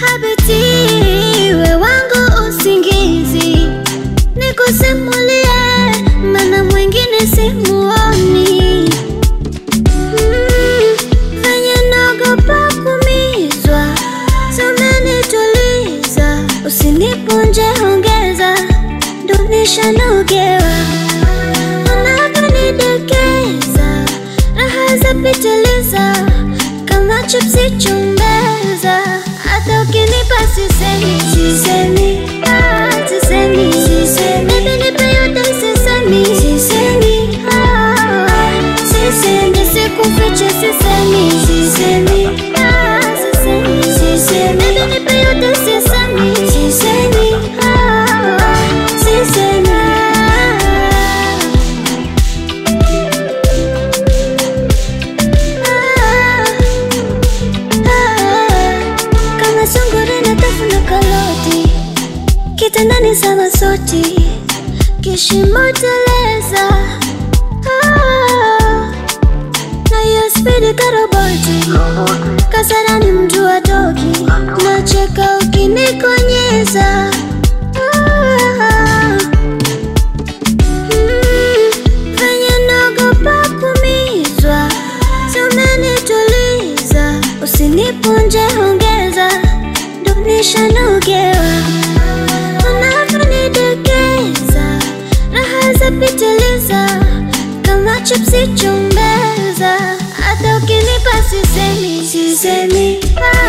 habiti we wangu usingizi, nikusimulie maana mwingine simuoni. Mm, venye naogopa kumizwa, sumenituliza, usinipunje ongeza, ndo nishanogewa unavyonidekeza, raha zapitiliza kama chipsi chumbeza, hata ukinipa sisemi, sisemi, ah, sisemi, sisemi, baby nipe yote sisemi, sisemi, ah, sisemi, sikufiche sisemi, sisemi, ah, sisemi, sisemi, baby nipe yote sisemi, sisemi, ah, sisemi, ah. kama sungura na tafuna kaloti kitandani sama soti kishimo teleza Ah, na hiyo spidi karoboti kasarani mtu atoki nacheka ukinikonyeza Ah, mm, venye naogopa kumizwa sumenituliza usinipunje ongeza ndo nishanogewa unavyonidekeza raha zapitiliza kama chipsi chumbeza hata ukinipa sisemi sisemi ah,